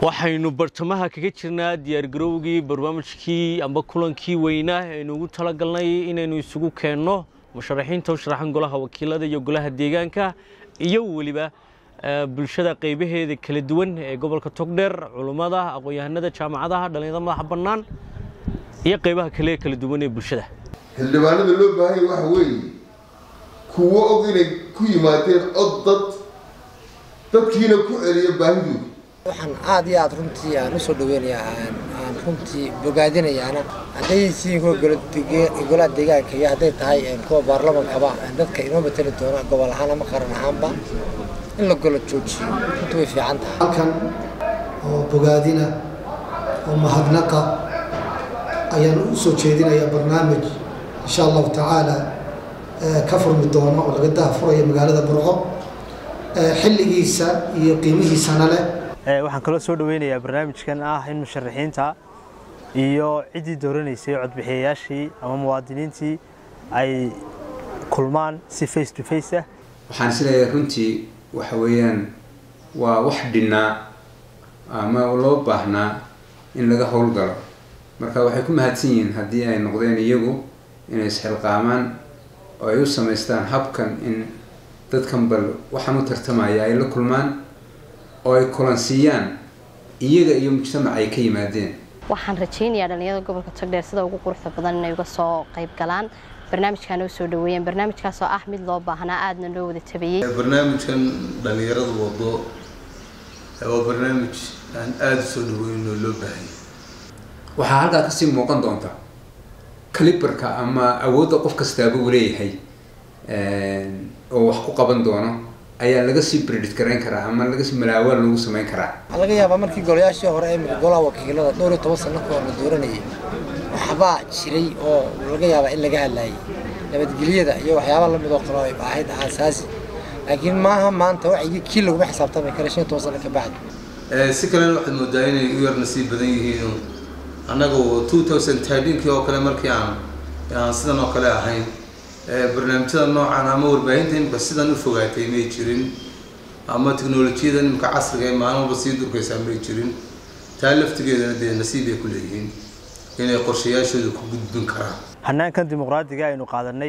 waxaynu bartamaha kaga jirnaa diyaargarowgii barnaamijkii amba kulankii weynaa aynu ugu talagalnay inaynu isugu keenno musharaxiinta u sharaxan golaha wakiilada iyo golaha deegaanka iyo weliba bulshada qaybaheeda kala duwan ee gobolka togdheer culummada aqoon-yahanada jaamacadaha dhallinyarada madaxa bannaan iyo qaybaha kale ee kala duwan ee bulshada xildhibaanada loo baahanya waxa weeye kuwo og inay ku yimaadeen cod dad dadkiina ku celiya baahidooda waxaan aada iyo aada runtii aan usoo dhaweynayaa aan runtii bogaadinayaana hadday siin kuwa golaha deegaanka iyo hadday tahay kuwa baarlamankaba dadka inoo matali doona gobol ahaan ama qaran ahaanba in la golo joojiyo runtii way fiican tahay halkan oo bogaadina oo mahadnaqa ayaan u soo jeedinayaa barnaamij insha allahu tacaala ka furmi doono oo laga daafurayo magaalada burco xilligiisa iyo qiimihiisana leh waxaan kaloo soo dhaweynayaa barnaamijkan ah in musharaxiinta iyo ciddii dooranaysay codbixiyayaashii ama muwaadiniintii ay kulmaan si face to face ah waxaan isleeyahay runtii waxa weeyaan waa wax dhinnaa ama loo baahnaa in laga howlgalo marka waxay ku mahadsan yihiin haddii ay noqdeen iyagu inay isxilqaamaan oo ay u samaystaan habkan in dadkan bal waxaan u tartamaya ay la kulmaan oo ay kulansiiyaan iyaga iyo mujtamac ay ka yimaadeen waxaan rajaynayaa dhallinyarada gobolka togdheer sida ugu quruxda badan inay uga soo qayb galaan barnaamijkaana u soo dhaweeyeen barnaamijkaasoo ah mid loo baahnaa aadna loo wada tabeeyey barnaamijkan dhallinyaradu wado waa barnaamij aan aada u soo dhaweyn oo loo baahanya waxaa halkaa kasii muuqan doonta caliberka ama awoodda qof kastaaba uu leeyahay oo wax ku qaban doono ayaa laga sii bredit garayn karaa ama laga sii malaawaal lagu samayn karaa waxaa laga yaabaa markii golayaashii hore ee golaha wakiilada dhowr iyo toban sano kahor la dooranayay waxbaa jiray oo laga yaabaa in laga hadlayay nabadgelyada iyo waxyaaba lamid oo kale ay ahayd aasaasi laakiin maaha maanta waxay kii laguma xisaabtami kara shan iyo toban sano ka bacdi si kalena waxaad moodaa inay u yar nasiib badan yihiin annagu two thousand thirteenkii oo kale markii aan aan sidan oo kale ahayn barnaamijyada noocan ama warbaahinta imika sidan u fogaatay may jirin ama teknolojiyada imika casriga ee maalmaba sii durkaysaa may jirin taa laftigeedana dee nasiib ay ku leeyihiin inay qorshayaashooda ku gudbin karaan hanaankan dimuqraadiga aynu qaadanay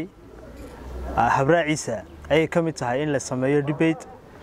habraaciisa ayay ka mid tahay in la sameeyo debate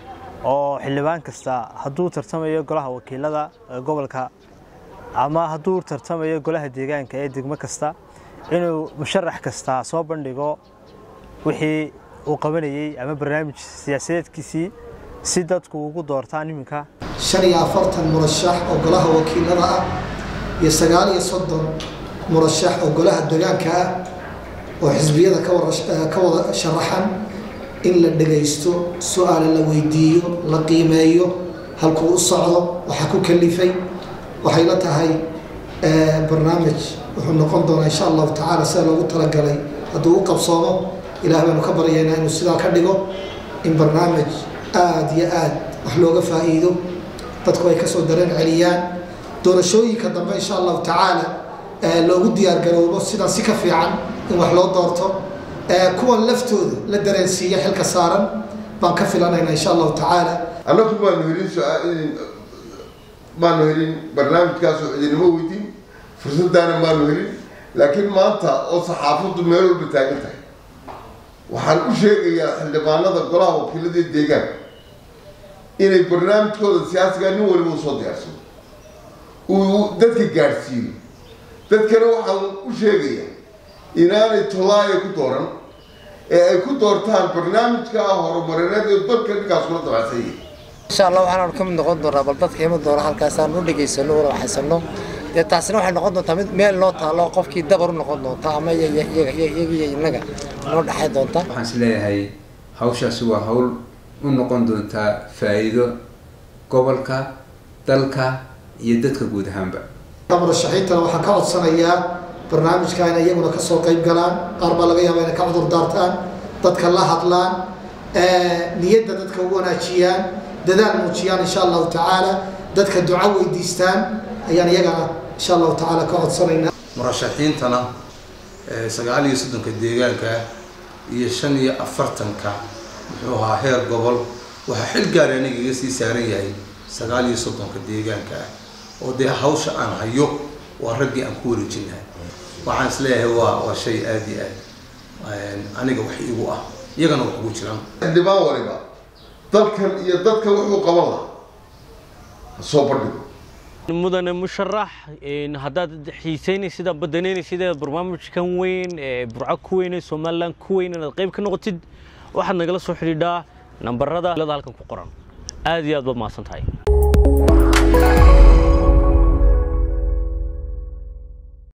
oo xildhibaan kasta hadduu tartamayo golaha wakiilada gobolka ama hadduu tartamayo golaha deegaanka ee degmo kasta inuu musharax kasta soo bandhigo wixii uu qabanayey ama barnaamij siyaasadeedkiisii si dadku ugu doortaan iminka shan iyo afartan murashax oo golaha wakiilada ah iyo sagaal iyo soddon murashax oo golaha deegaanka ah oo xisbiyada ka wada sharaxan in la dhagaysto su-aale la weydiiyo la qiimeeyo halkuu u socdo waxaa ku kalifay waxay la tahay barnaamij wuxuu noqon doonaa insha allahu tacaala sida loogu talagalay hadduu u qabsoomo ilaah baanu ka baryaynaa inuu sidaa ka dhigo in barnaamij aada iyo aad wax looga faa'iido dadku ay kasoo dareen celiyaan doorashooyinka dambe insha allahu tacaala loogu diyaargaroobo sidan si ka fiican in wax loo doorto kuwan laftooda la dareensiiya xilka saaran baan ka filanaynaa insha allahu tacaala annagu maanu helin maanu helin barnaamijkaasoo cidinimo weydiin fursadaana maanu helin laakiin maanta oo saxaafaddu meel walba taagan tahay waxaan u sheegayaa xildhibaanada golaha wakiilada deegaanka inay barnaamijkooda siyaasiga nin waliba u soo diyaarsado uu dadka gaadhsiiyo dadkana waxaan u sheegayaa inaanay tolaaya ku dooran ee ay ku doortaan barnaamijka horumarineed ee dalka ninkaas kula dabacsan yahay insha allah waxaanu ka mid noqon doonaa bal dadka ima doona halkaasaan u dhegaysano una waxaysano dee taasina waxay noqon doontaa mid meel loo taalo qofkii dabar u noqon doonta ama iyaga iyo innaga noo dhexay doonta waxaan is leeyahay hawshaasi waa hawl u noqon doontaa faa'iido gobolka dalka iyo dadka guud ahaanba murashaxiintana waxaan ka codsanayaa barnaamijka inay iyaguna kasoo qayb galaan qaar baa laga yaaba inay ka cudur daartaan dadka la hadlaan niyadda dadka u wanaajiyaan dadaal muujiyaan insha allahu tacaala dadka duco weydiistaan ayaan iyagana insha allahu tacaala ka codsanaynaa murashaxiintana sagaal iyo soddonka deegaanka iyo shan iyo afartanka muxuu ahaa heer gobol waxaa xil gaari aniga iga sii saaran yahay sagaal iyo soddonka deegaanka ah oo dee hawsha aan hayo waa raggii aan ku wareejin lahay waxaan isleeyahay waa waa shay aada iyo aad aniga wax igu ah iyagana wax ugu jiraan xildhibaan waliba dalkan iyo dadka wuxuu qaban lahaa ha soo bandhigo mudane musharax haddaad xiiseynaysid ama badaneynaysid barnaamijkan weyn ee burco ku weyn ee somalilan ku weyn inaad qayb ka noqotid waxaad nagala soo xidhiidhaa nambarada halkan ku qoran aad iyo aad baad mahadsan tahay